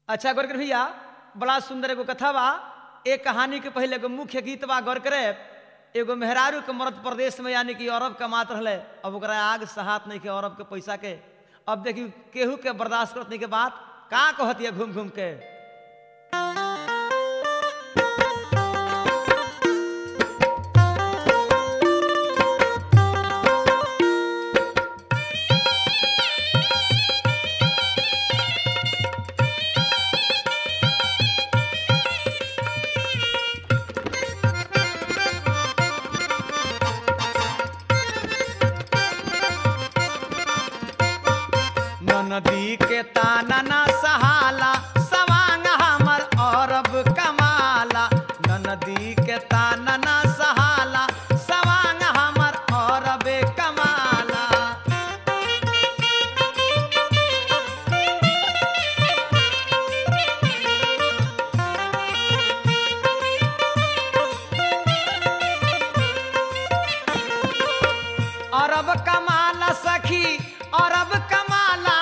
अच्छा गौर कर भैया बड़ा सुंदर एगो कथा बा एक कहानी के पहले एगो मुख्य गीत बा गौर करे एगो मेहरारू के मरद प्रदेश में यानी कि अरब कमात रहले अब ओकरा आग सहात नहीं के अरब के पैसा के अब देखी केहू के बर्दाश्त करत नहीं के बात का कहती है घूम घूम के नदी के ताना ना सहाला सवांग हमर अरब कमाला नदी के ताना ना सहाला सवांग हमर अरब कमाला अरब कमाला सखी अरब कमाला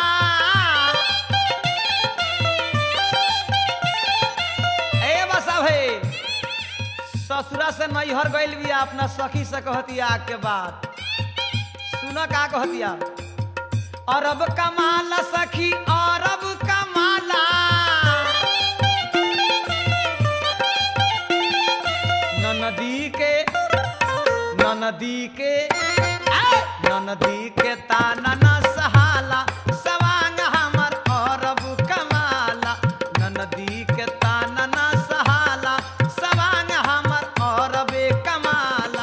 ए बसा भाई ससुरा से नैहर गइल बिया अपना सखी से कहतिया आग के बात सुन का कहतिया अरब कमाला सखी अरब कमाला नदी के नदी के नदी के ताना न सहाला सवांग हमर अरब कमाला नदी के ताना न सहाला सवांग हमर अरब कमाला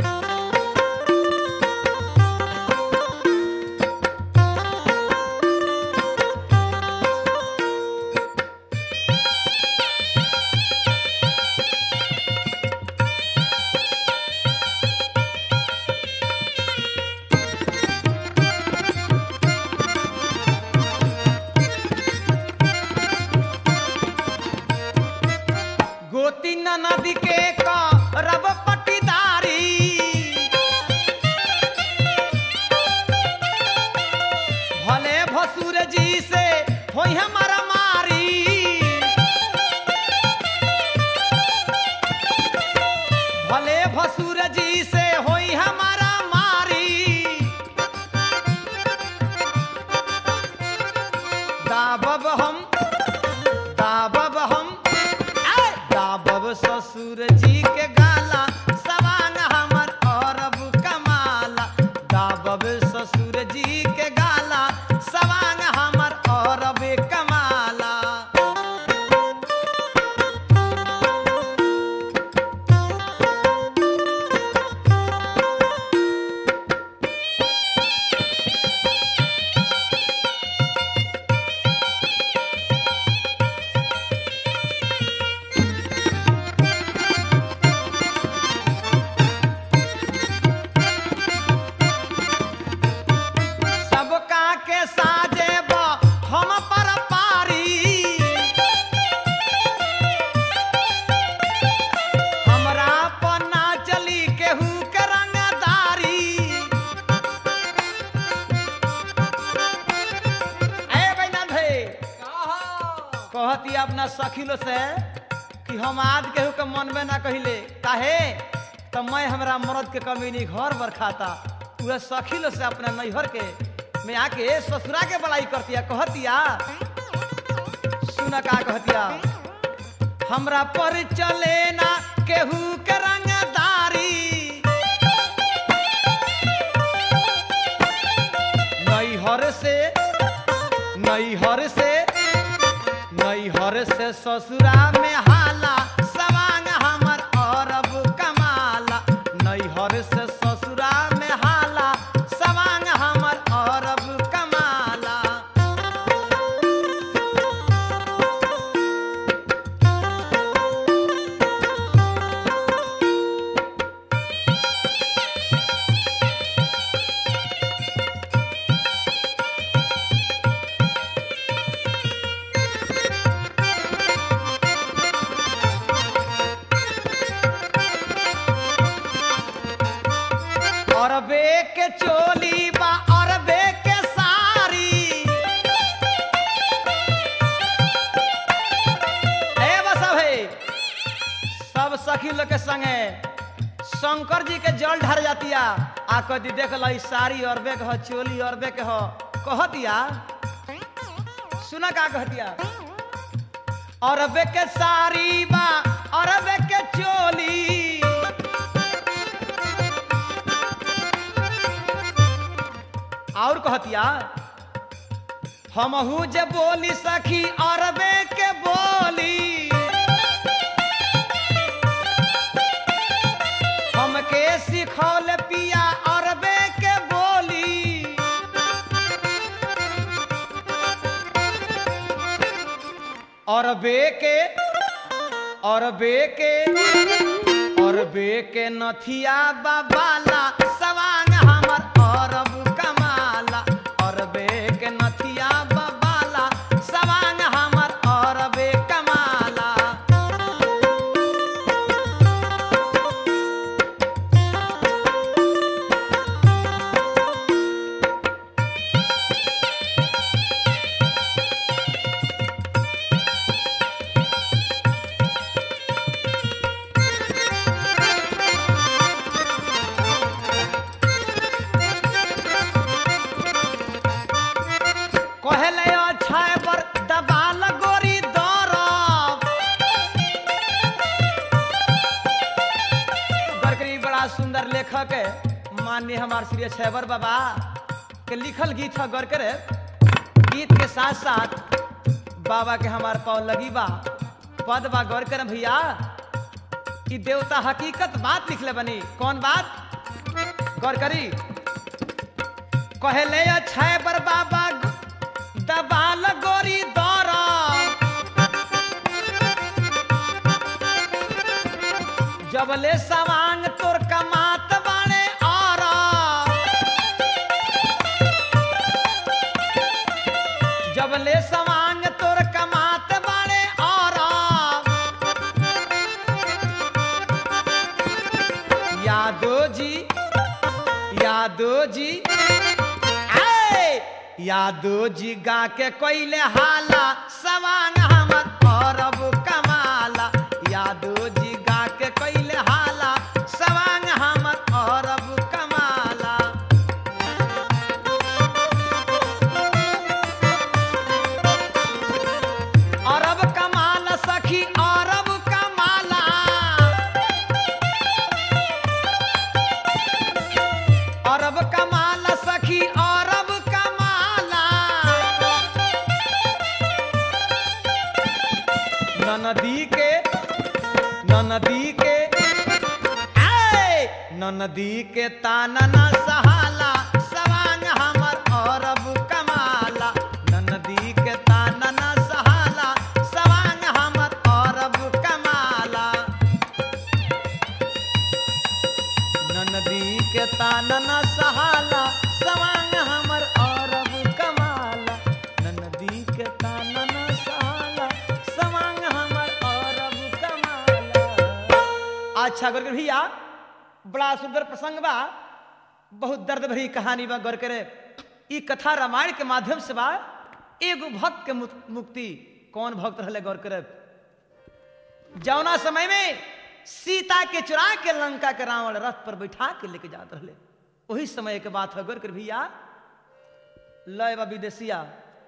गोती नदी के रब पटीदारी भले भसुर जी से होई हमारा मारी भले भसुर जी से होई हमारा मारी दाबब हम दाबब हम आय! दाबब ससुर जी के गाला सवांग हमर अरब कमाला दाबब ससुर जी के गाला सवांग हमर अरब कमाला सबका के साजे बा हम पर पारी हमरा पर ना चली केहू के रंगदारी ए बैना भे कहती अपना सखिलो से कि हम आज केहू के मनबे ना कहिले काहे तो मैं हमरा मर्द के कमी नहीं घर बर खाता उहे सखिलो से अपना नैहर के में आके ससुरा के बड़ाई करतिया कहतिया सुन का कहतिया हमरा पर चले ना केहू के रंगदारी नैहर से नैहर से नैहर से ससुरा में हाला सवांग हमर अरब कमाला नैहर से ससुरा में हाला सवांग हमर अरब कमाला सखी लोग के संगे शंकर जी के जल ढर जातिया आ कदी देख लो साड़ी अरबे के हो चोली अरबे के हो कहतिया सुना का कहतिया अरबे के साड़ी बा अरबे के चोली और कहतिया हमहू जे बोली सखी अरबे के बोली हमके सिखौल पिया अरबे के बोली अरबे के अरबे के अरबे के नथिया बाबाला सवांग हमर अरब कमाला अरबे के नथिया बाबाला सवांग हमर अरबे कमाला कहले अच्छा पर दबाल गोरी दरब बरकरी बड़ा सुंदर लेखक है माननीय हमार श्री छैबर बाबा के लिखल गीत है गौर करे गीत के साथ साथ बाबा के हमार पाँव लगी बा पद बा गौर कर भैया कि देवता हकीकत बात लिखले बनी कौन बात गौर करी कहले छै बर बाबा दबाल गोरी दौरा जबले सवांग तोर कमात बाणे और जबले सवांग तोर कमात बाणे और यादो जी यादो जी आए यादो जी गा के कोइले हाला सवांग हमर अरब कमाला यादो जी गा के कोइले हाला सवांग हमर अरब कमाला अरब कमाल सखी अरब कमाला अरब कमाल सखी अरब कमाला ननदी के ननदी के आए ननदी के तानना सहाला सवांग हमर अरब कमाला ननदी के तानना सहाला सवांग हमर अरब कमाला ननदी के तानना सहाला सवांग हमर अरब कमाला ननदी के तानना सहाला सवांग हमर अरब कमाला अच्छा गौर भैया बड़ा सुंदर प्रसंग बा बहुत दर्द भरी कहानी बा गौर करे ई कथा रामायण के माध्यम से बा एगो भक्त के मुक- मुक्ति कौन भक्त रहले गौर करे जौना समय में सीता के चुरा के लंका के रावण रथ पर बैठा के लेके जात रहले वही समय के बात है गौर कर भैया लय बा विदेशिया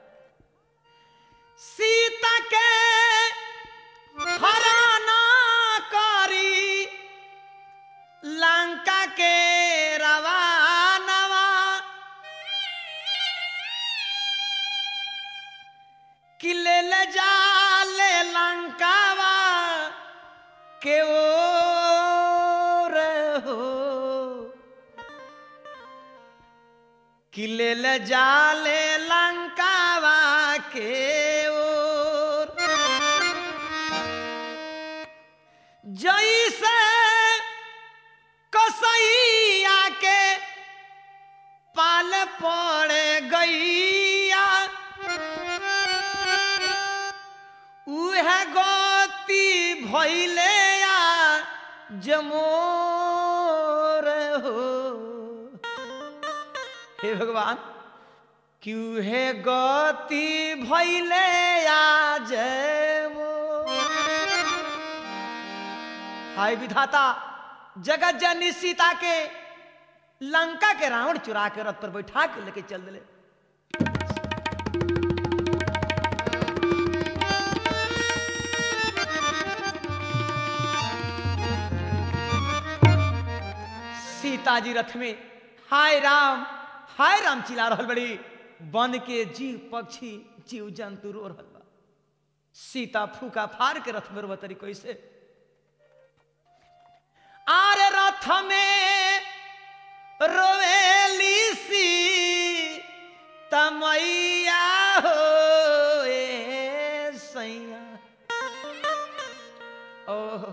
सीता के हराना करी लंका के रवानवा किले ले जा ले लंकावा के ओर हो किले ले जा ले लंकावा के ओर जैसे कसैया के पाल पड़ गैया उह गति भैले या जमोर हो हे भगवान क्यों है गति भैले या जमोर हाय विधाता जगत जननी सीता के लंका के रावण चुरा के रथ पर बैठा के लेके चल दिले सीता जी रथ में हाय राम हाय राम चिल्ला रहल बड़ी बन के जीव पक्षी जीव जंतु रो रहल बा सीता फूका फाड़ के रथ में रोबतरी कैसे आरे रथ में रोवेली सी तमैया हो ए सैया ओह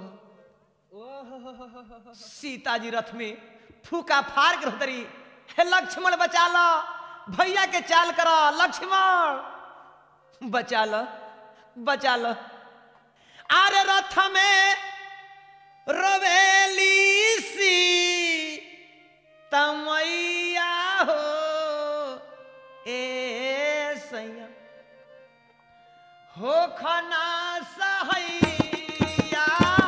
सीता जी रथ में फूका फाड़ के रहतरी हे लक्ष्मण बचा लो भैया के चाल करो लक्ष्मण बचा लो बचा लो आरे रथ में रोवेली सी तमैया हो ए सैया हो खना सहैया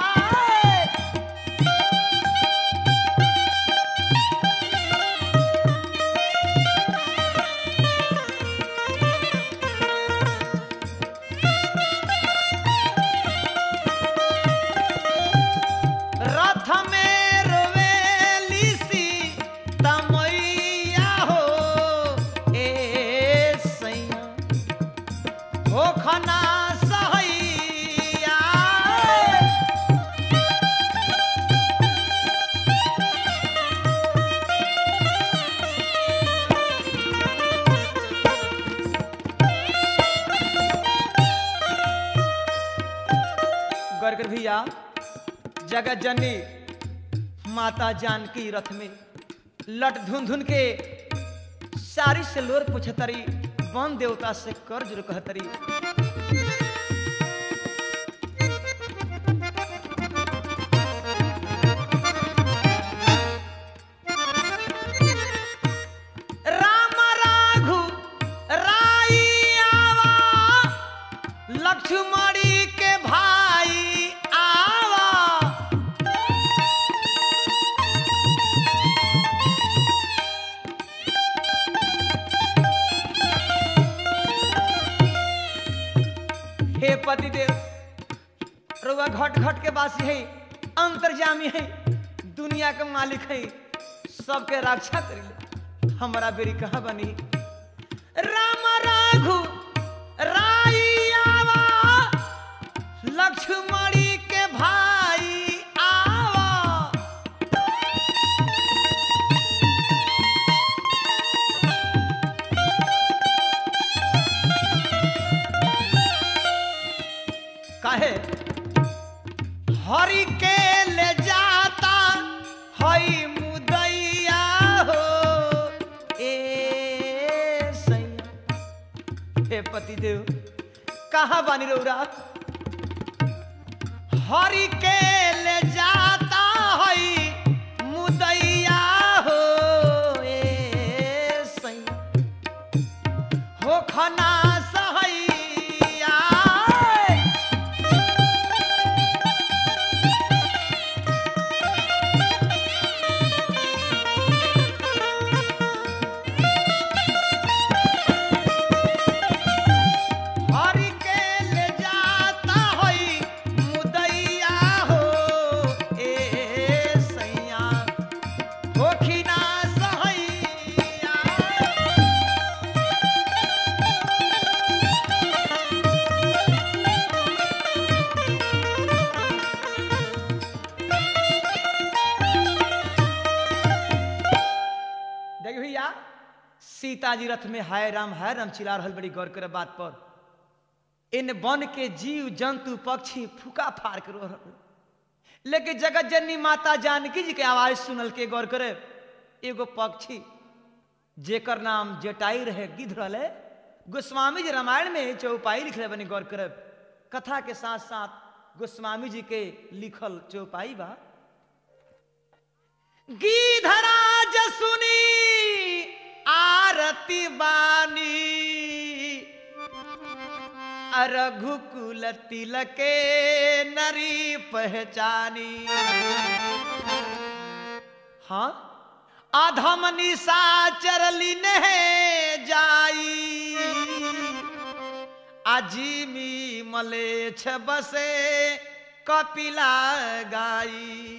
रथ में रोवेली सी तमैया हो ए सैया हो खना सहैया गरगर भैया जगत जननी माता जानकी रथ में लट धुन धुन के सारी से लोर पुछतरी वन देवता से कर्ज कहतरी राम राघु राई आवा लक्ष्मणी के भाई आवा हे पतिदेव रुआ घट घट के बासी है अंतर्जामी है दुनिया के मालिक है सबके रक्षा करी हमारा बेरी कहाँ बनी राम राघु राई आवा लक्ष्मणी के भाई आवा काहे हरि के ले जाता हई मुदैया हो ए सैया हे पतिदेव कहाँ बानी रौरा हरि के ले जाता हई मुदैया हो ए सैया हो खना सहैया हरि के ले जाता होई मुदैया हो ए सैया होखिना सहैया देख भैया सीता जी रथ में हाय राम हाय राम चिल्ला रहल बड़ी गौर करे बात पर इन वन के जीव जंतु पक्षी फूका फाड़ के रो रहल लेकिन जगत जननी माता जानकी जी के आवाज सुनल के गौर करे एगो पक्षी जेकर नाम जटाई रहे गिद्ध रहे गोस्वामी जी रामायण में चौपाई लिखले बनी गौर करे कथा के साथ साथ गोस्वामी जी के लिखल चौपाई बा गीधराज सुनी आरती बानी रघुकुल तिलके नरी पहचानी हाँ अधम निशाचर लीने जाई अजीमी मलेच्छ बसे कपिला गाई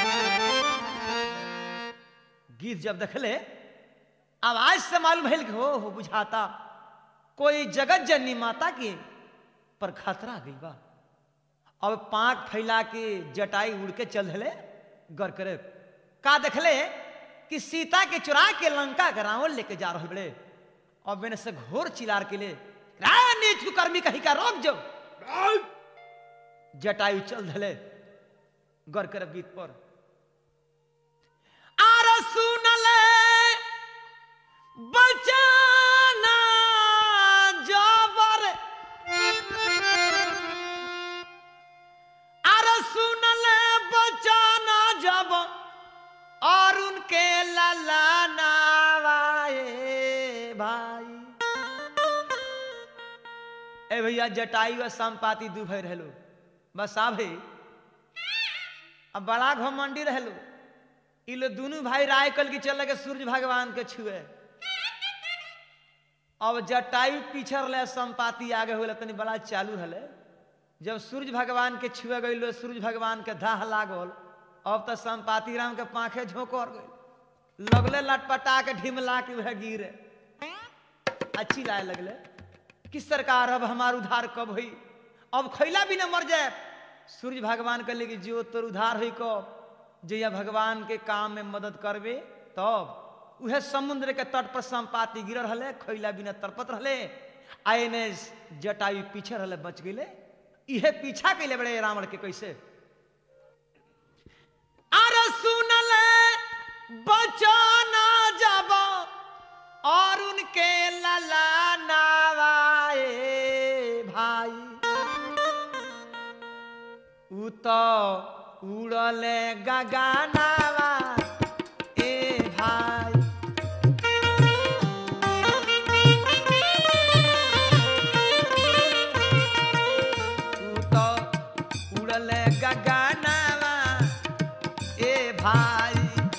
गीत जब देखले आवाज से मालूम भइल कि हो हो बुझाता कोई जगत जननी माता के पर खतरा गई बा अब पांख फैला के जटाई उड़ के चल धले गर करे का देखले कि सीता के चुरा के लंका के रावण लेके जा रहे बड़े अब मैंने से घोर चिलार के लिए नीच कुकर्मी कहीं का रोक जो जटायु चल धले गर कर बीत पर आर सुनले बचाना जबर आर सुनले बचाना जब और उनके लला नावाए भाई ए भैया जटायु और संपाति दू भाई रहलो बस आ भाई अब बड़ा घमंडी रहलो ई लो दोनों भाई राय कल की चल के सूर्य भगवान के छुए अब जटायु पीछे रहे संपाति आगे हो तनी बड़ा चालू हले जब सूर्य भगवान के छुए गई लो सूर्य भगवान के धाह लागल अब तो संपाति राम के पाखे झोंकर गई लगले लटपटा के ढिमला के वह गिरे अच्छी लाए लगले कि सरकार अब हमार उधार कब हुई अब खैला भी न मर जाए सूर्य भगवान कहले कि जो तोर उधार हुई कब जैया भगवान के काम में मदद करबे तब उहे समुद्र के तट पर संपाति गिर रहे खैला बिना तरपत रहे आए ने जटायु पीछे रहे बच गए इहे पीछा कैले बड़े रावण के कैसे अरे सुनले बचाना जब और उनके लला नावाए भाई उ तो उड़ले गगनावा ए भाई उ तो उड़ले गगनावा ए भाई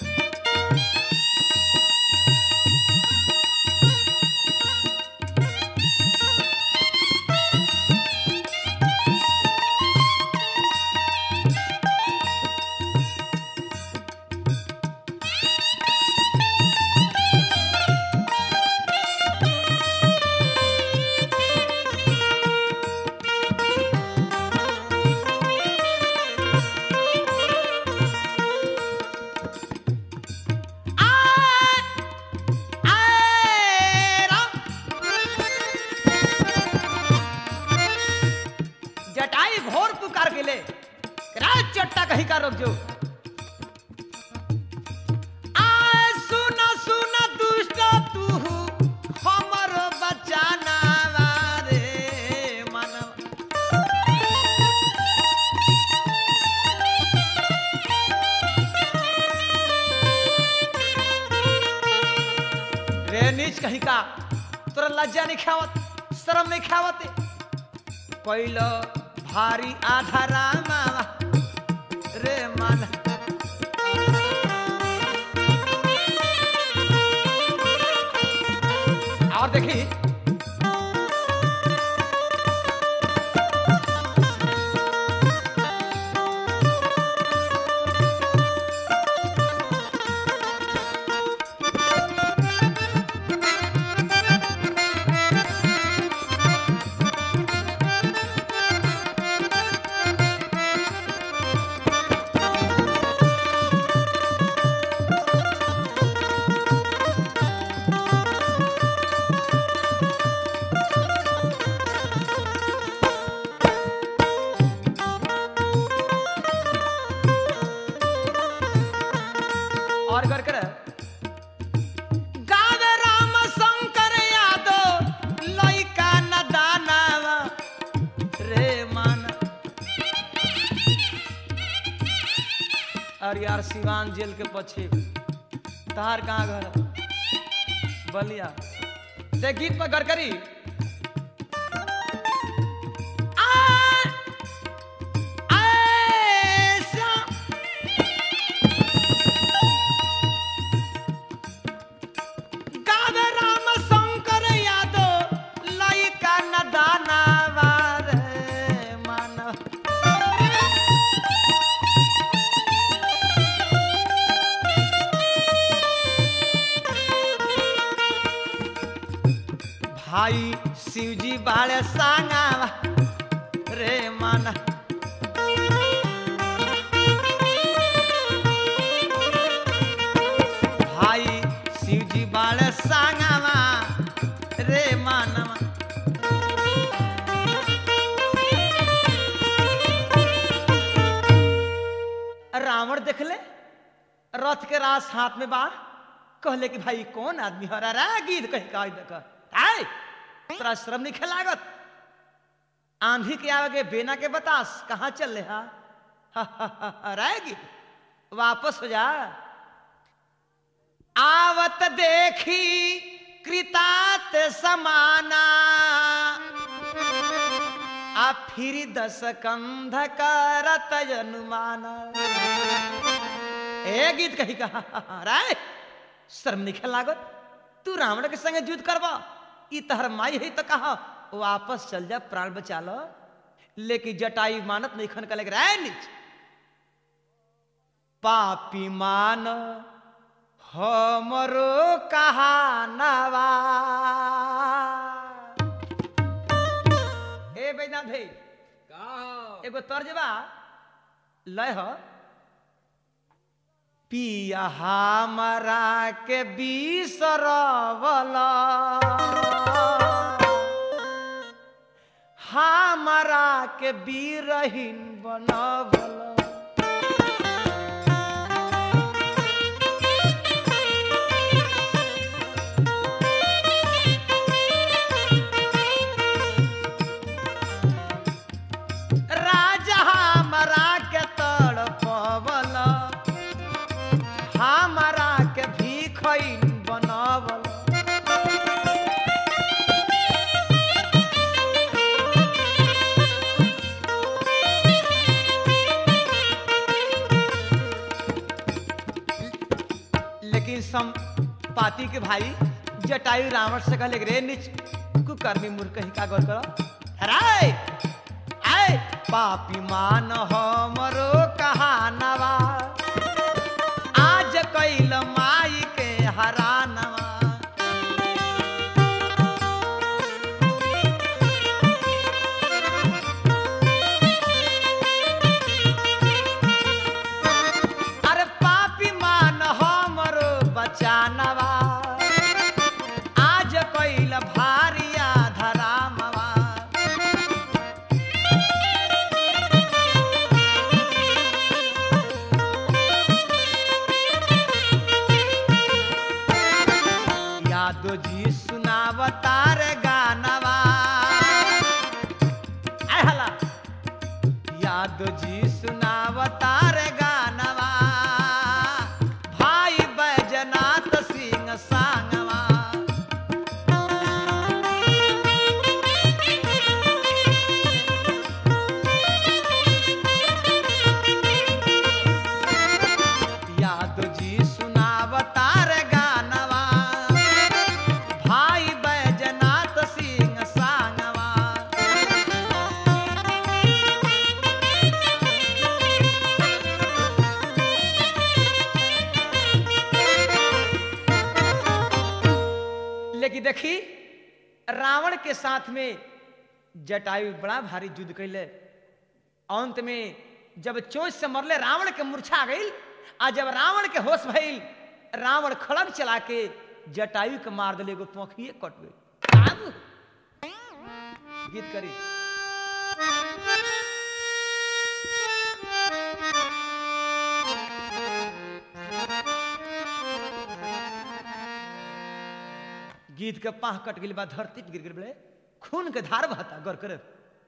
जटाई घोर पुकार के ले राज चट्टा कहीं का रोक जो आय सुन सुन दुष्ट तू हमर बचाना रे मानव रे नीच कहीं का तोरा लज्जा नहीं खावत शर्म नहीं खावत कैल भारी आधा रामा रे मन और देखी और कर कर गावे राम शंकर यादव लइका न दानावा रे मान और यार सिवान जेल के पछे तहार कहाँ घर है? बलिया ते गीत पर गरकरी शिवजी बाड़े सांगावा रे माना भाई शिवजी बाड़े सांगावा रे मानवा रावण देख ले रथ के रास हाथ में बा कहले कि भाई कौन आदमी हरा रा गीत कहीं का देख आय तोरा श्रम नहीं खेलागत आंधी के आगे बेना के बतास कहाँ चल ले हा रहेगी वापस हो जा आवत देखी कृतात समाना आ फिर दस कंध करत अनुमान ए गीत कही कहा राय शर्म नहीं लागत तू रावण के संगे युद्ध करवा ई तहर माई है तो कहा वापस चल जा प्राण बचा लो लेकिन जटाई मानत नहीं खन कले राय नीच पापी मान हमरो कहानवा ए बैनाथ भाई एगो तर्जबा लय ह पिया हमरा के बिसरवला हमरा के बीरहीन बनवला राजा हमरा के तड़पवल हमरा के भीखैन बनवल लेकिन सम पाती के भाई जटायु रावण से कहले रे नीच कुकर्मी मूर्ख ही का गौर करो हराय आय पापी मान हमरो कहानवा आज कैल माई के हरानवा अरे पापी मान हमरो बचानवा आज कैल भारिया धरामवा यादो जी सुनावतार गानवा आय हला यादो जी सुनावतार गानवा भाई बैजनाथ सिंह सांगवा यादो जी सुनावतार गानवा भाई बैजनाथ सिंह सांगवा लेकिन देखी रावण के साथ में जटायु बड़ा भारी युद्ध कैले अंत में जब चोच से मरले रावण के मूर्छा गई आ जब रावण के होश भइल रावण खड़ग चला के जटायु के मार दिले एगो पंखिए कट गई आब गीत करी गीत के पाह कट गई बा धरती पे गिर गिर बड़े खून के धार बहता गौर करे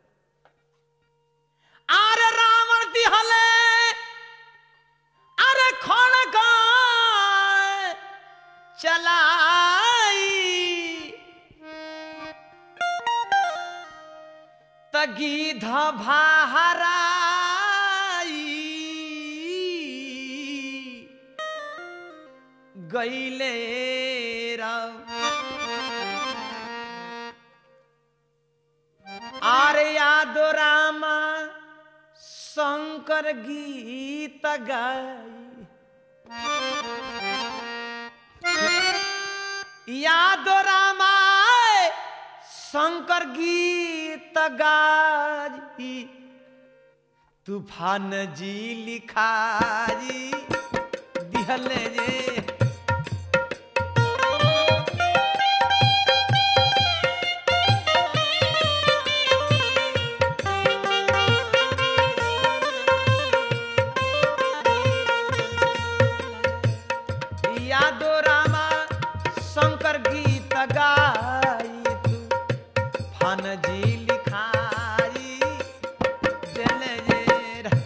आरे रावण दिहले अरे खड़ गाय चलाई तगीध भाहराई गईले राव आरे यादो रामा शंकर गीत गाई यादो रामा शंकर गीत गाजी तूफान जी लिखाजी दिहले जे यादो रामा शंकर गीत गाई तू फान जी लिखाई देले जे रा-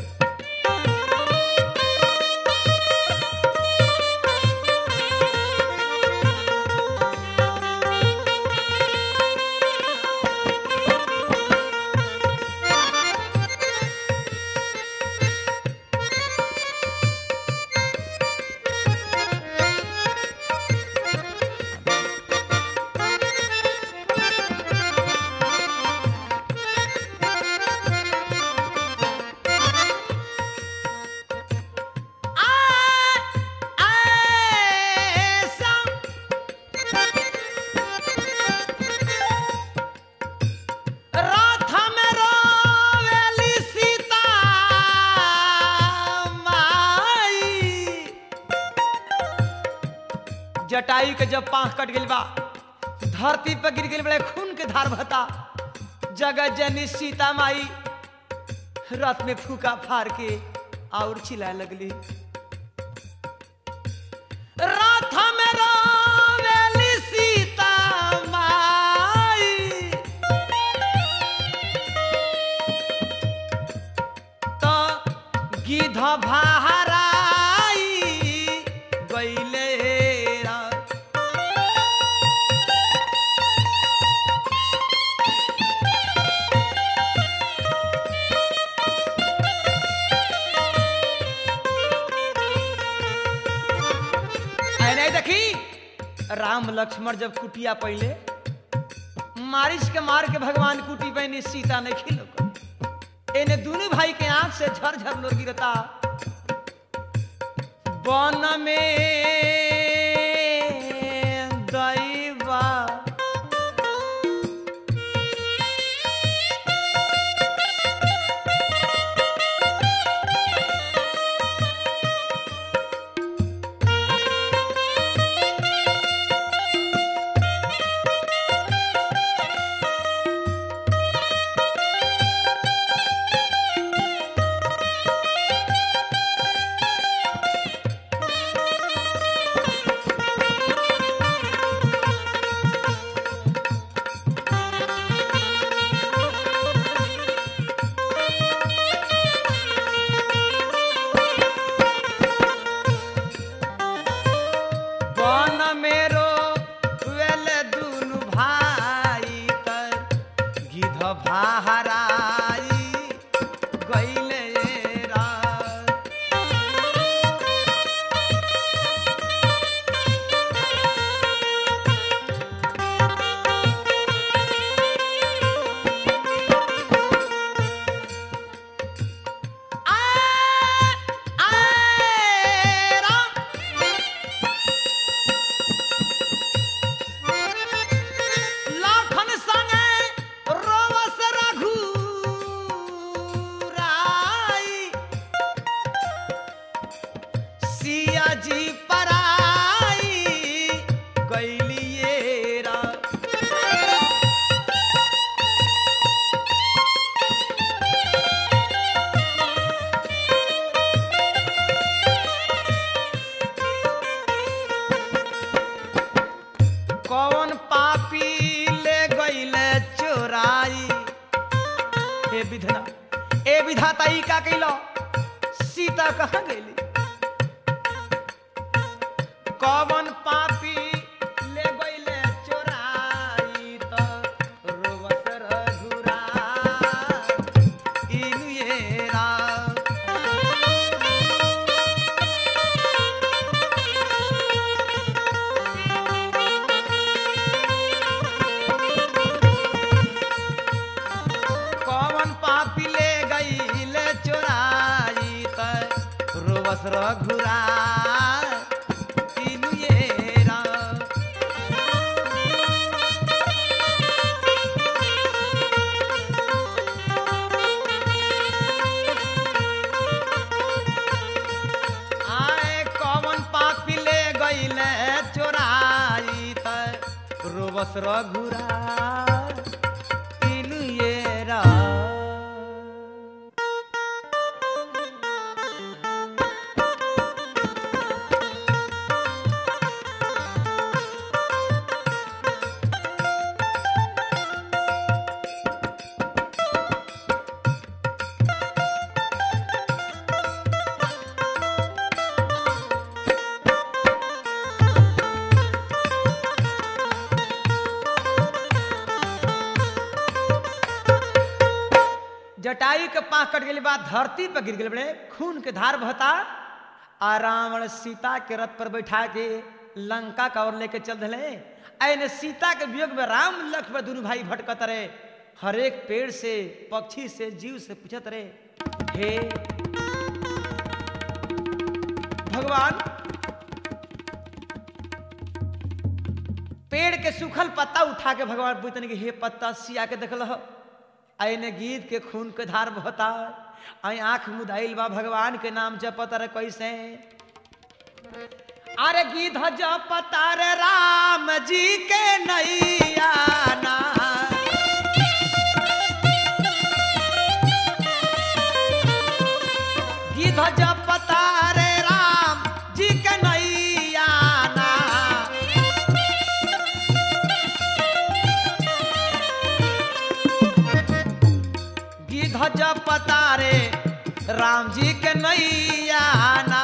ऐसा रात में रोवेली सीता माई जटायु के जब पांख कट गइल बा धरती पर गिर गइल बड़े खून के धार बहता जगत जननी सीता माई रात में फूका फाड़ के और चिल्लाए लगली रात में रोवेली सीता माई तो गिध भाराई गइले रा ऐ नहीं देखी राम लक्ष्मण जब कुटिया पहले मारिच के मार के भगवान कुटी बहनी सीता नहीं खिलो एने दोनों भाई के आंख से झरझर लोर गिरता वन में दैवा वन मेरो वेल दुनु भाई तर गिध भाराई गइले रा लाखन संगे रोवस रघुराई सिया जी पराई गैलिए रा कौन पापी ले गईले चोराई हे विधना ए विधाता ई का कइलो सीता कहाँ गईली कौन पापी ले गईले चोराई तो रोवत रघुरा इनु ये रा कौन पापी ले गई ले चोराई त रोवस रघुरा तीनू ये रा कहस रघुरा तीनू ये रा जटायु के पाँव कट गेली बाद धरती पर गिर गेल बड़े खून के धार बहता आ रावण सीता के रथ पर बैठा के लंका का ओर लेके चल दिले ऐने सीता के वियोग में राम लक्ष्मण दोनों भाई भटकत रहे हर एक पेड़ से पक्षी से जीव से पूछत रहे हे भगवान पेड़ के सूखल पत्ता उठा के भगवान पूछते कि हे पत्ता सिया के देखल हो आईने गीत के खून के धार बहता आई आंख मुदाइल बा भगवान के नाम जपत रे कैसे अरे गीत जपता रे राम जी के नैया ना गीत जपता रे राम जी के नैया ना गिध जपता रे राम जी के नैया ना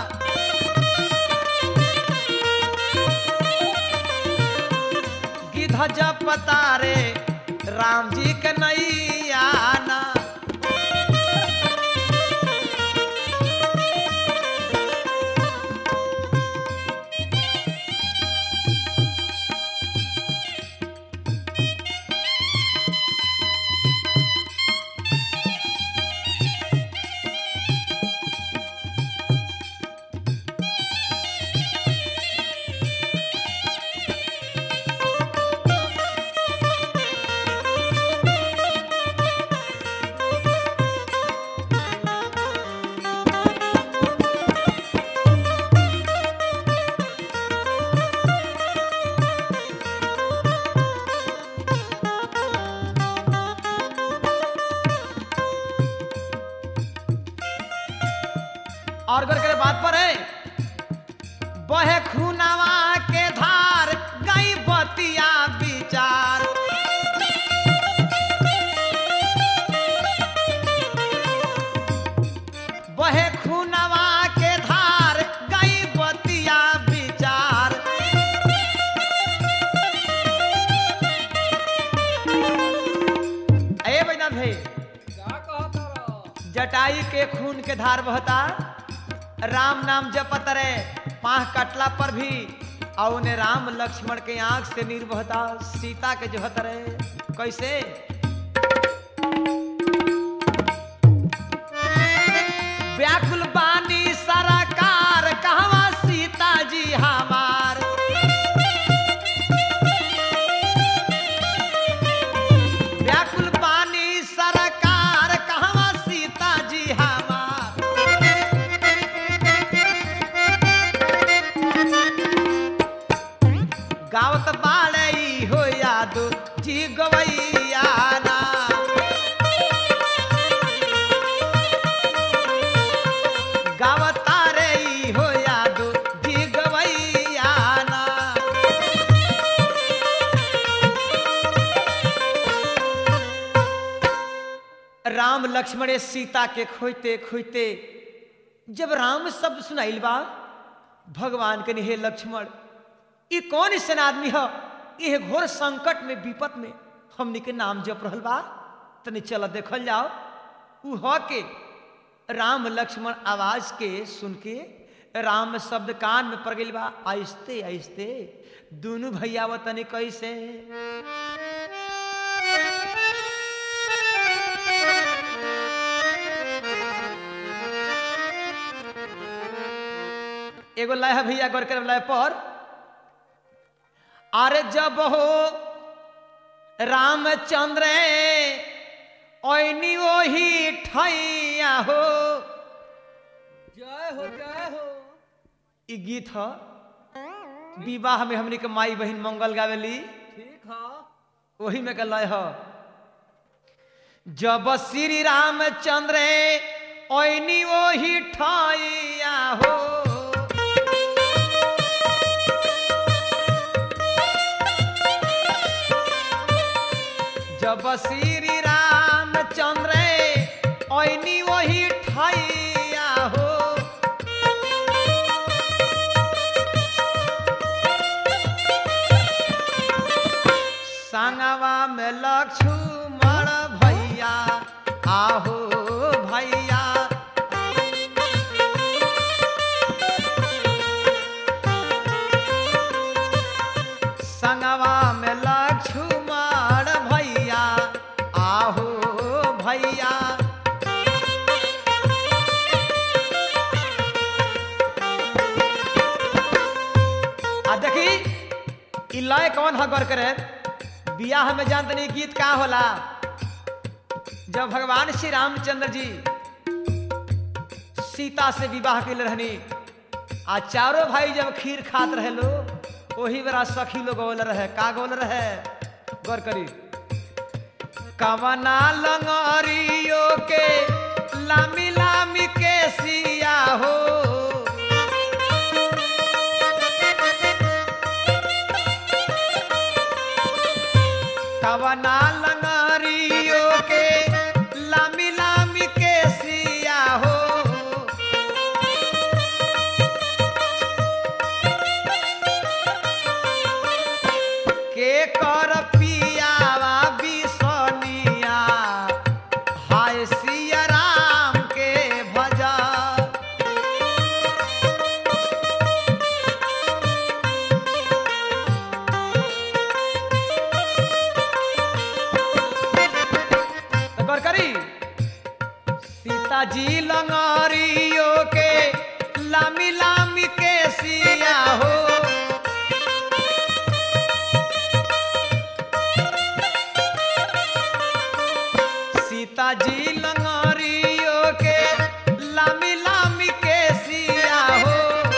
गिध जपता रे राम जी के नैया ना और गौर करे बात पर है बहे खूनावा के धार गई बतिया विचार बहे खूनावा के धार गई बतिया विचार ए बैनाथ भाई का कहत रह जटाई के खून के धार बहता राम नाम जपत रे पाह कटला पर भी और उन्हें राम लक्ष्मण के आंख से नीर बहता सीता के जोहत रहे कैसे व्याकुल बानी सरकार कहवा सीता जी हमार व्याकुल बानी सरकार कहवा सीता जी हमार गावत बाड़े ई हो यादो जी गवैया ना गावता रे ई हो यादो जी गवैया ना राम लक्ष्मण सीता के खोजते खोजते जब राम शब्द सुनाइल बा भगवान के हे लक्ष्मण ई कौन ऐसा आदमी है ये घोर संकट में विपत में हमनी के नाम जप रहल बा तनी चल देखल जाओ उ ह के राम लक्ष्मण आवाज के सुन के राम शब्द कान में पड़ गइल बा आहिस्ते आहिस्ते दोनों भैया वो तनी कैसे एगो लय है भैया गौर कर लय पर अरे जब हो रामचंद्र ओनी ओही ठैया हो जय हो जय हो ई गीत ह विवाह में हमनी के माई बहन मंगल गावेली ठीक है वही में के लय हो जब श्री रामचंद्र ओइनी वही ठाइया हो जब श्री रामचंद्र ओइनी वही ठाइया हो संगवा में लक्ष्मण भैया आहो भैया संगवा में लक्ष्मण भैया आहो भैया आ देखी इ लय कौन ह गौर करे बियाह में जान तनी गीत का होला जब भगवान श्री रामचंद्र जी सीता से विवाह के रहनी आ चारों भाई जब खीर खात रहे लो वही बेरा सखी लोग बोल रहे का बोल रहे गौर करी कवना लंगरियो के लामी लामी के सिया हो कवना लंगरियो के लामी लामी के सिया हो के कर पियावा बिसनिया हाय सिया राम के भजा तो गौर करी सीताजी लंगरियो के लामी लामी के सिया हो सीताजी लंगरियो के लामी लामी के सिया हो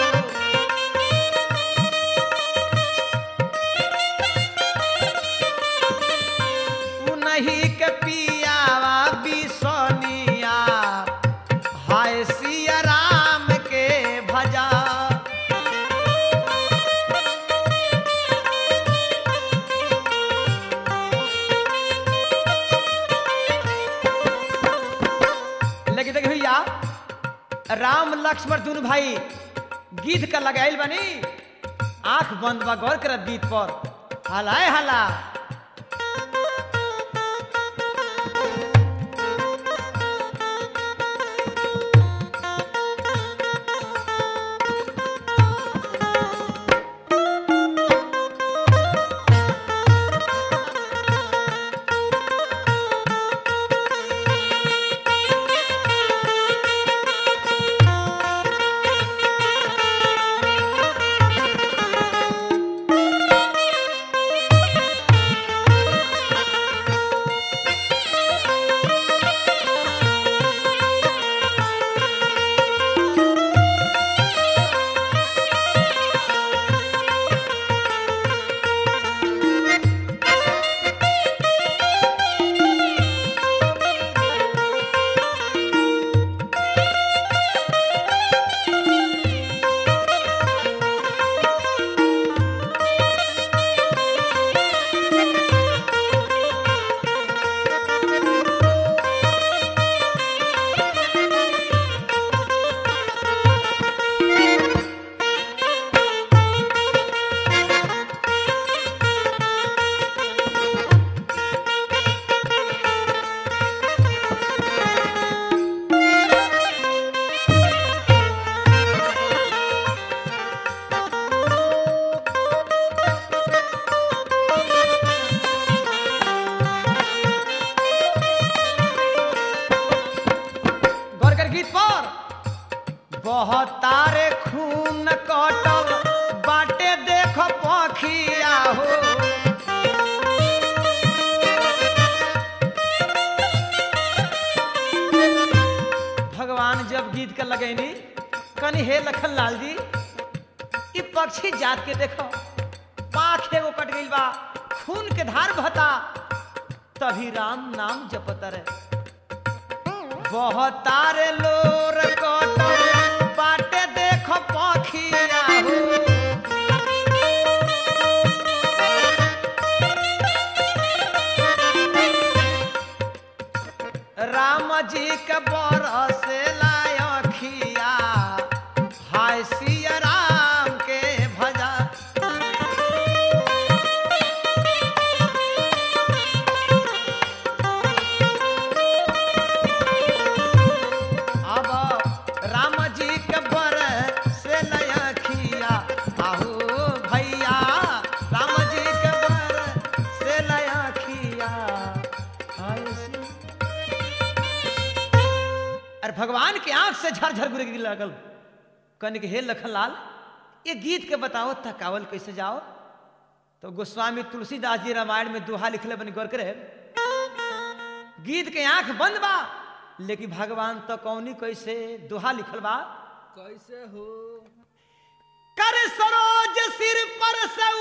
उन्हीं के पियावा बिसनिया हाय सिया राम के भजा लेकिन देखिए भैया राम लक्ष्मण दोनों भाई गीत का लगाइल बनी आंख बंद बा गौर कर बीत पर हलाए हला गौर कर गीत पर बहुत तारे खून कटल बाटे देख पखिया हो भगवान जब गीत के लगैनी कनी हे लखन लाल जी ई पक्षी जात के देखो पाख एगो कट गइल बा खून के धार बहता तभी राम नाम जपत रहे बहतारे लोर कटल बाटे देख पखिया हो राम जी के बरस लायखिया हाय सिया राम के भजा अब राम जी के बर से लयखिया आहू भैया राम जी के बर से लयखिया हाय सिया अरे भगवान के आंख से झरझर गुरे गिर लगल कहने के हे लखन लाल ये गीत के बताओ थकावल कैसे जाओ तो गोस्वामी तुलसीदास जी रामायण में दोहा लिखले बनी गौर करे गीत के आंख बंद बा लेकिन भगवान तो कौनी कैसे दोहा लिखल बा कैसे हो कर सरोज सिर पर सऊ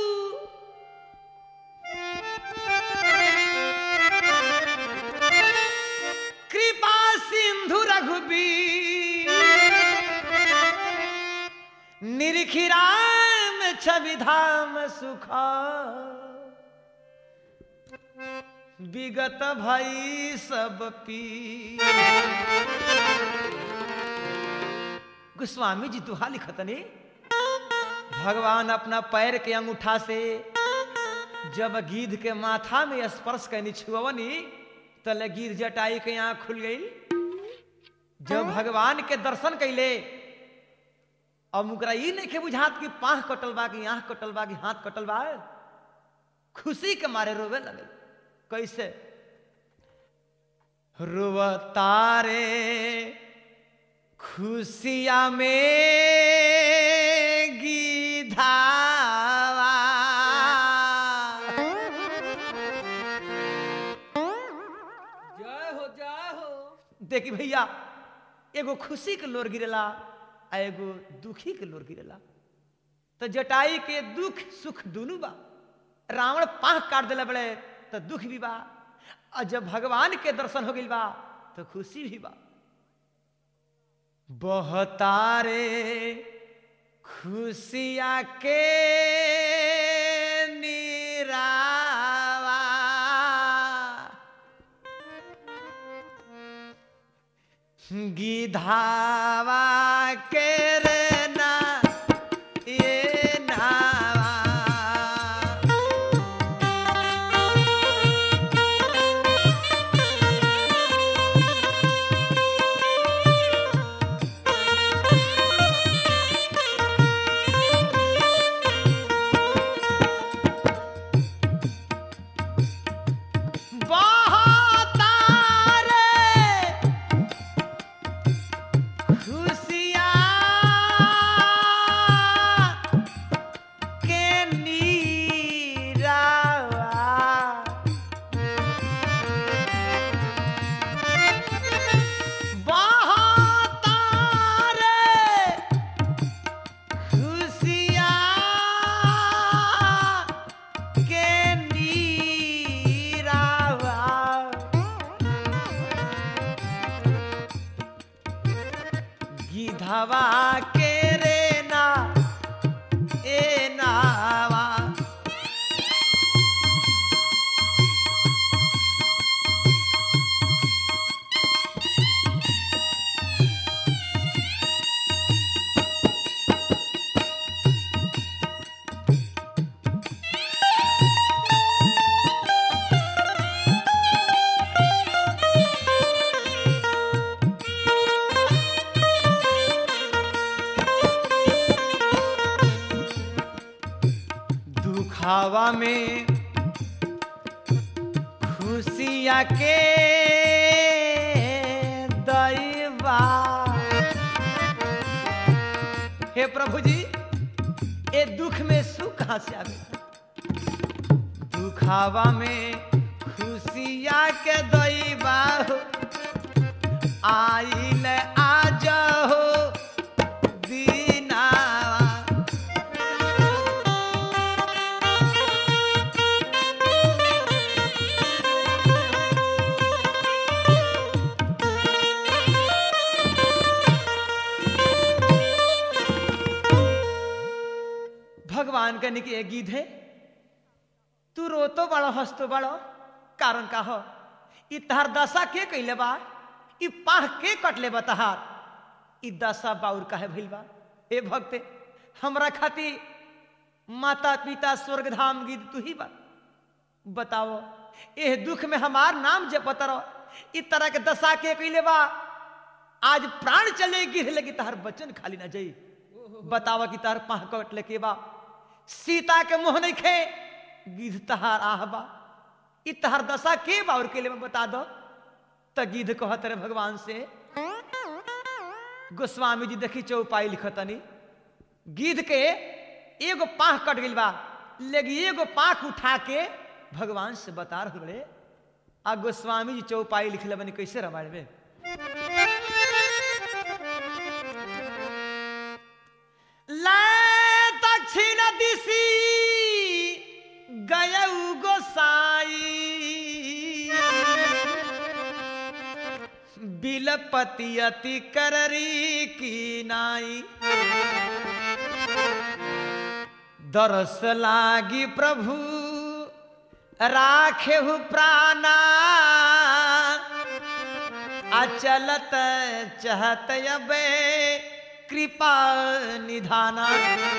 कृपा सिंधु रघुबीर निरखिराम छवि धाम सुख विगत भई सब पी गोस्वामी जी दुहा लिखतनी भगवान अपना पैर के अंगूठा से जब गिद्ध के माथा में स्पर्श कैनी छुअवनी तले गिर जटाई के आंख खुल गई जब भगवान के दर्शन कैले अब मुकरा ई नहीं के बुझात कि पाह कटल बा कि आंख कटल बा कि हाथ कटल बा खुशी के मारे रोवे लगे कैसे रोवतारे खुशिया में गीधावा जय हो जय हो देखी भैया एगो खुशी के लोर गिरेला आ एगो दुखी के लोर गिरेला तो जटाई के दुख सुख दोनों बा रावण पाह काट दिला बड़े तो दुख भी बा और जब भगवान के दर्शन हो गइल बा तो खुशी भी बा बहतारे खुशिया के निरावा गिधावा के रे ना ये नावा बहतारे खुशिया के नीरावा बहतारे खुशिया के नीरावा गिधवा के रे ना ए नावा दुखावा में खुशिया के दैवा हे प्रभु जी ए दुख में सुख कहाँ से आवे दुखावा में खुशिया के दैवा हो आइल आज हो दीनावा कहने की एक गीत है तू रोतो बड़ो हंसतो बड़ो कारण का हो ई तहार दशा के कैले बा ई पाह के कटले बा तहार ई दशा बाउर काहे भइल बा ए भक्ते हमरा खातिर माता पिता स्वर्ग धाम गीत तू ही बा बताओ एह दुख में हमार नाम जपत रहो ई तरह के दशा के कैले बा आज प्राण चले गिर लगी तहार बचन खाली ना जाई बतावा कि तार पाह कटले के बा सीता के मुंह नहीं खे गिद्ध तहार आह बा ई तहार दशा के बा और के लिए बता दो त गिद्ध कहत रहे भगवान से गोस्वामी जी देखी चौपाई लिखतनी गिद्ध के एगो पाह कट गइल बा लेकिन एगो पाख उठा के भगवान से बता रहे आ गोस्वामी जी चौपाई लिखले बनी कैसे रामायण में ला दक्षिण दिशी गयऊ गोसाई बिलपति अति कररी की नाई दरस लागी प्रभु राखेहु प्राणा अचलत चहत अबे कृपा निधाना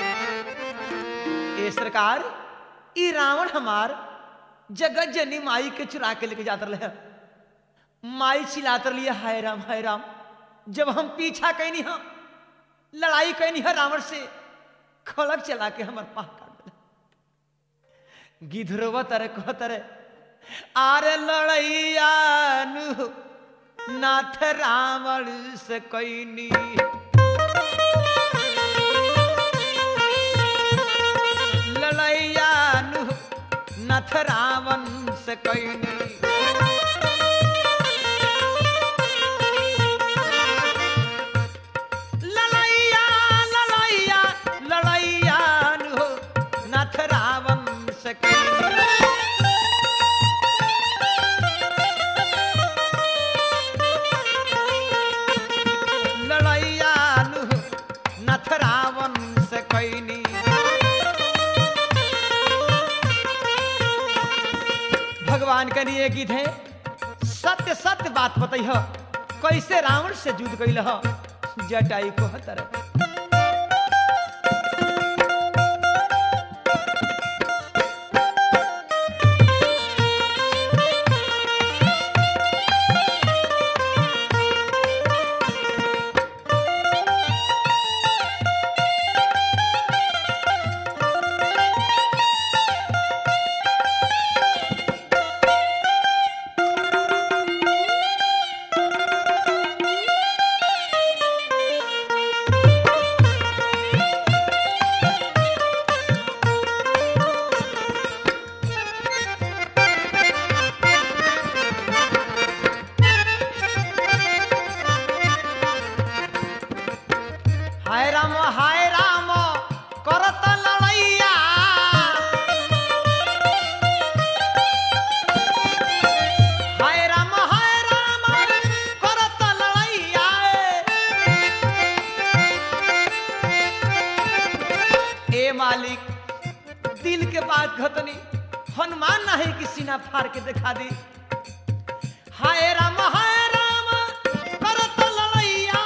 ए सरकार ई रावण हमार जगत जनी माई के चुरा के लेके जात रहे माई चिल्लात रही हाय राम हाय राम जब हम पीछा कैनी हम लड़ाई कैनी है रावण से खड़क चला के हमार पाह काट दिला गिधरवा तरह कह तरह आरे लड़ैया नु नाथ रावण से कैनी लड़ैया नु नाथ रावण से कैनी लड़ैया लड़ैया लड़ैया नु नाथ रावण से कैनी लड़ैया नु नथ रावण से कैनी भगवान के लिए गीत है सत्य सत्य बात बतैह कैसे रावण से युद्ध कैल जटाई को तरह हाय राम हाय राम करत लड़ैया हाय राम हाय राम करत लड़ैया ए मालिक दिल के बात घतनी हनुमान नहीं कि सीना फाड़ के दिखा दी हाय राम हाय राम करत लड़ैया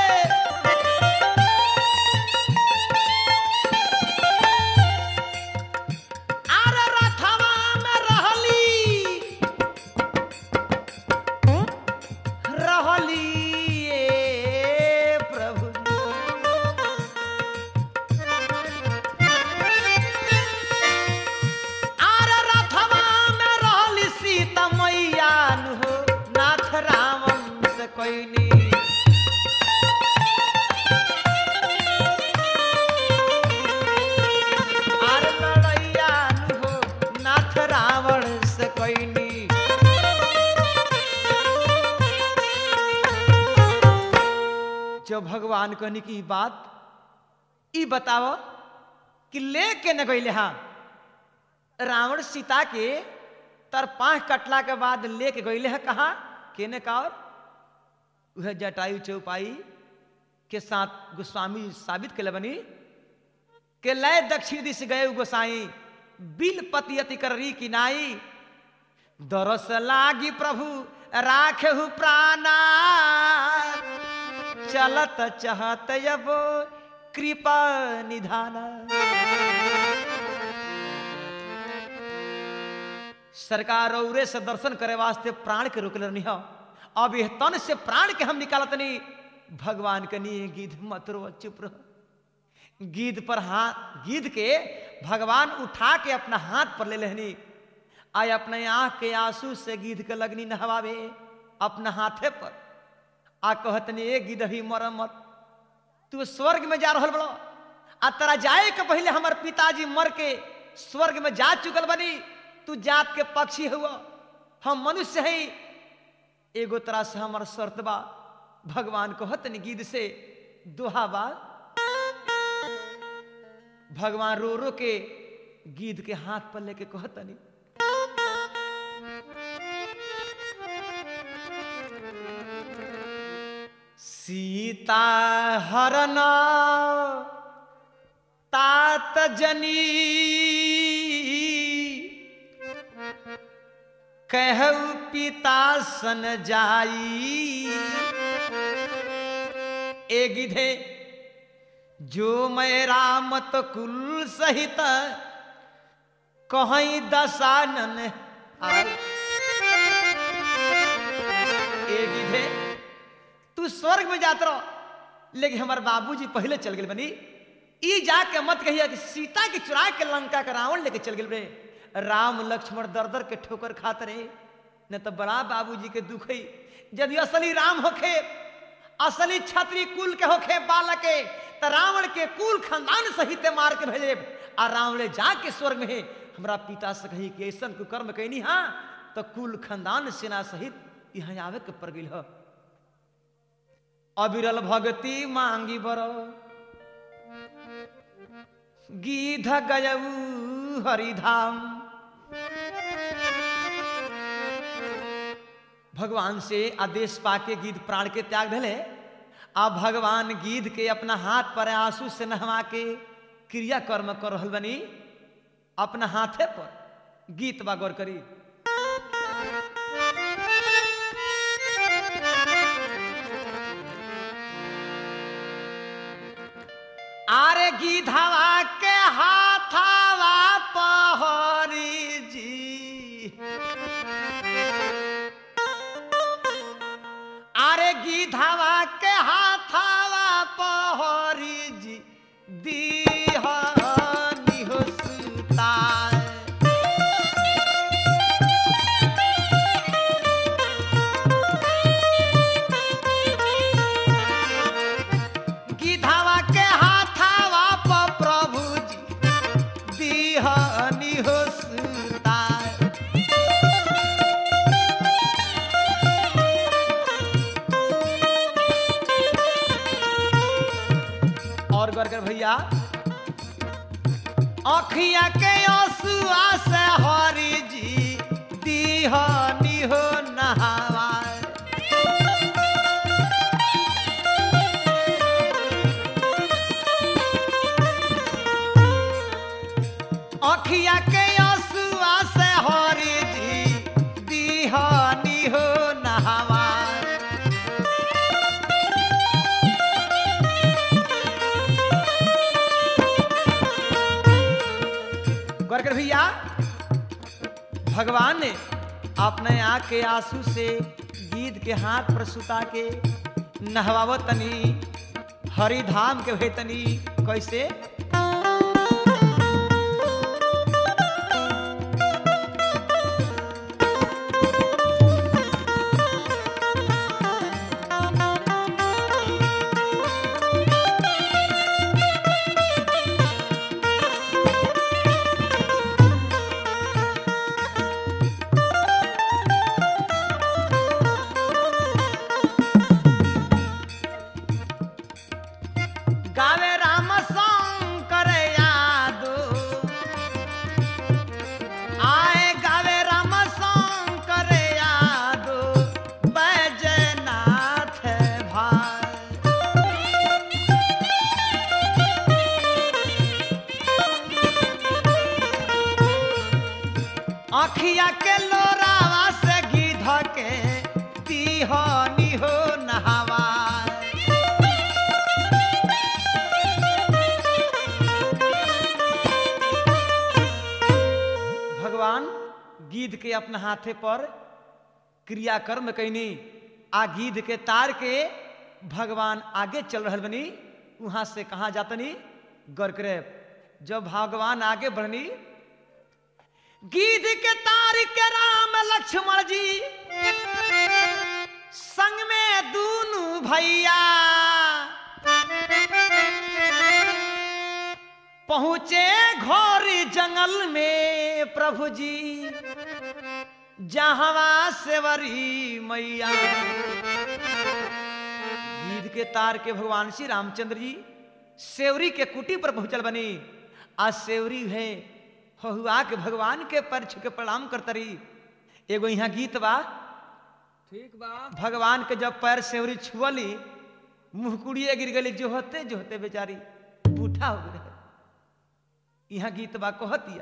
आर रथवा में रहली रहली ए प्रभु आर रथवा में रहली सीता मैया नु हो नाथ रावण से कोइनी आर लड़ैया नु हो नाथ रावण से कोइनी जो भगवान कहनी की बात ई बताओ कि ले के न गईले हाँ रावण सीता के तर पाँच कटला के बाद लेके गईले है कहा केने का और वह जटायु चौपाई के साथ गोस्वामी जी साबित के बनी के लय दक्षिण दिश गए गोसाई बिल पति अति करी की नाई दरस लागी प्रभु राखहु प्राणा चलत चहत अब कृपा निधाना सरकार औरे से दर्शन करे वास्ते प्राण के रोकले रहनी हो अब यह तन से प्राण के हम निकालत नहीं भगवान के नहीं गीध मत रो चुप रहो गीध पर हाथ गीध के भगवान उठा के अपना हाथ पर ले लेहनी आय अपने आंख के आंसू से गीध के लगनी नहवावे अपना हाथे पर आ कहतनी ए गिद्ध भी मर मत तू स्वर्ग में जा रहल बड़ो आ तरा जाए के पहले हमार पिताजी मर के स्वर्ग में जा चुकल बनी तू जात के पक्षी हुआ हम मनुष्य हैं एगो तरह से हमार शर्त बा भगवान कहतनी गिद्ध से दोहा बा भगवान रो रो के गिद्ध के हाथ पर लेके कहतनी सीता हरण तात जनी कहु पिता सन जाई ए गिधे जो मैं रामत कुल सहित कहीं दसानन आए ए गिधे तू स्वर्ग में जात रहो लेकिन हमारे बाबूजी पहले चल गए बनी ई जाके मत कहिया कि सीता के चुरा के लंका का रावण लेके चल गए रे राम लक्ष्मण दर दर के ठोकर खात रहे न तो बड़ा बाबूजी के दुख है यदि असली राम होखे असली छत्री कुल के होखे बालक के तो रावण के कुल खानदान सहित मार के भेजे आ रावण जाके स्वर्ग में हमरा पिता से कही कि ऐसा कुकर्म कहनी हाँ तो कुल खानदान सेना सहित यहाँ आवे के पड़ गई अविरल भगति मांगी बर गीध गयऊ हरिधाम भगवान से आदेश पाके गीध प्राण के त्याग धले आ भगवान गीध के अपना हाथ पर आंसू से नहवा के क्रिया कर्म कर रहल बनी अपना हाथे पर गीत बा गौर करी आरे गीधवा के हाथावा पहरी जी आरे गीधवा के हाथावा पहरी जी दीहनी हो सुताए गिधावा के हाथावा प प्रभु जी दीहनी हो सुताए और गौर कर भैया अखिया के आंसुआ से हरी जी दीहनी हो नहावा अखिया के आंसुआ से हरी जी दीहनी हो नहावा गौर कर भैया भगवान ने अपने आँख के आंसू से गीद के हाथ पर सुता के नहवावत तनी हरिधाम के भे तनी कैसे गावे राम संग गंगा के लोरावा से गिध के तिहनी हो नहावा भगवान गीध के अपना हाथे पर क्रियाकर्म कैनी आ गीध के तार के भगवान आगे चल रहल बनी वहां से कहा जातनी गरकरे जब भगवान आगे बढ़नी गीध के तार के राम लक्ष्मण जी संग में दूनु भैया पहुंचे घोर जंगल में प्रभु जी जहवा सेवरी मैया गीध के तार के भगवान श्री रामचंद्र जी सेवरी के कुटी पर पहुंचल बनी आज सेवरी है हहुआ के भगवान के पर छू के प्रणाम करतरी एगो यहाँ गीत बा ठीक बा भगवान के जब पैर सेवरी छुअली मुंह कुड़िए गिर गली जो होते जो होते बेचारी बूढ़ा हो गए यहाँ गीत बा कहतिया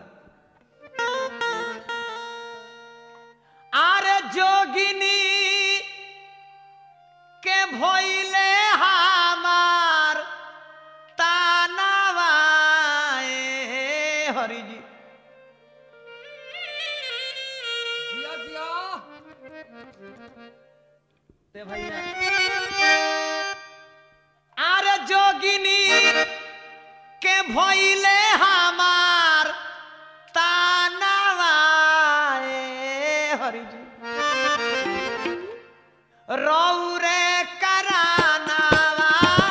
आरे जोगिनी के भइले हमार तानावा ए हरि जी जिया जिया ते भैया आरे जोगिनी के भइले हमार तानावा ए हरि जी रौरे करानावा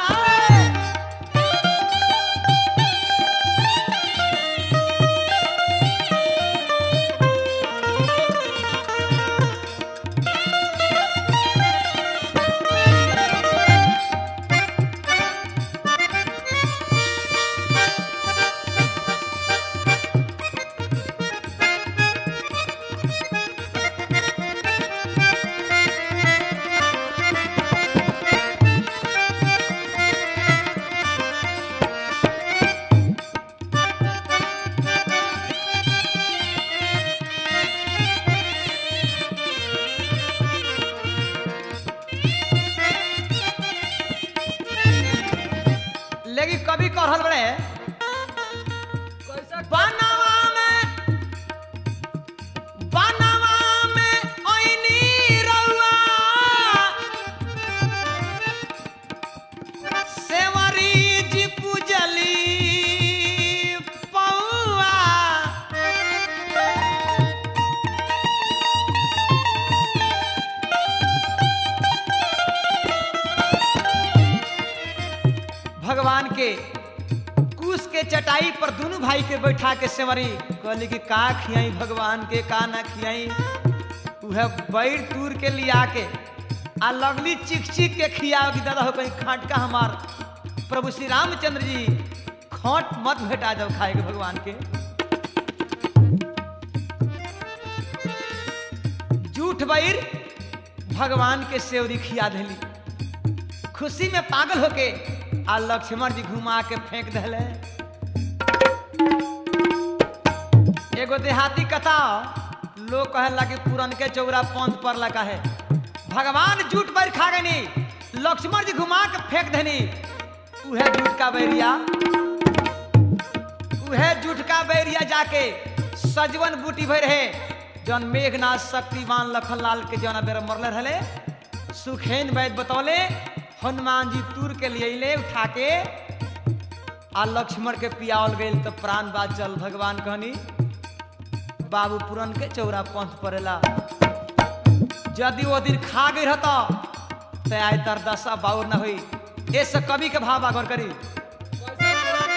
लेकिन कभी कहल बड़े कैसे बनवा में बनवा में ओइनी रउआ सेवरी जी पूजली पौआ भगवान के कुश के चटाई पर दोनों भाई के बैठा के सेवरी कहली कि का खियाई भगवान के का ना खियाई उहे बैर टूर के लिया के आ लगली चिक चिक के खियाओ कि दादा हो कहीं खाटका हमार प्रभु श्री रामचंद्र जी खोट मत भेटा जाओ खाए के भगवान के जूठ बैर भगवान के सेवरी खिया देली खुशी में पागल होके आ लक्ष्मण जी घुमा के फेंक दिले एगो देहाती कथा लोग कहे कि पुरन के चौरा पंथ पर लगा है भगवान जूट पर खा गनी लक्ष्मण जी घुमा के फेंक देनी उहे जूट का बैरिया उहे जूट का बैरिया जाके सजवन बूटी भर रहे जौन मेघनाथ शक्तिवान लखनलाल के जौन बेर मरले रहले सुखेन वैद बतौले हनुमान जी तूर के लिए ले उठा के आ लक्ष्मण के पियावल गई तो प्राण बात चल भगवान कहनी बाबू पुरन के चौरा पंथ पड़ेला यदि वो दिन खा गई रहता तो आय तर दशा बाउर न हुई ऐसे कवि के भाव आगर करी कैसे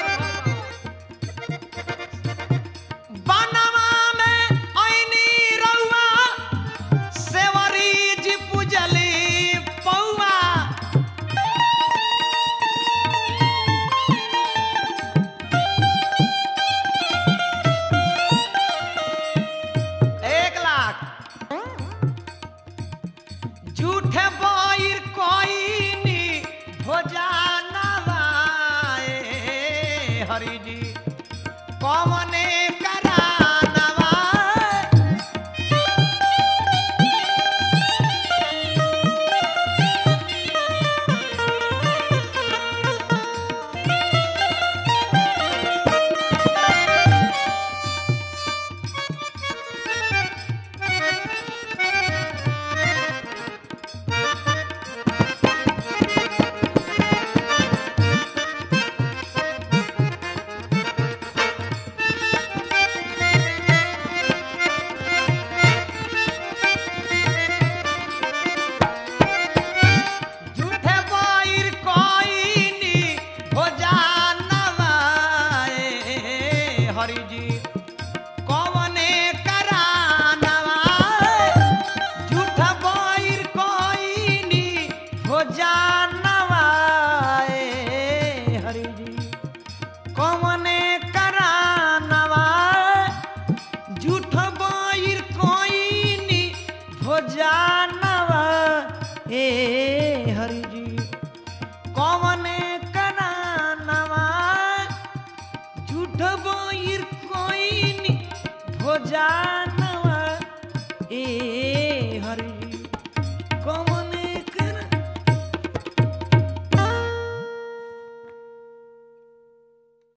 बनवा में ऐनी रउआ सेवरी जी पूजली पौआ एक लाख झूठे बैर कोइनी भोजानवा कौने करानवा झूठ बोइर कोई भोजान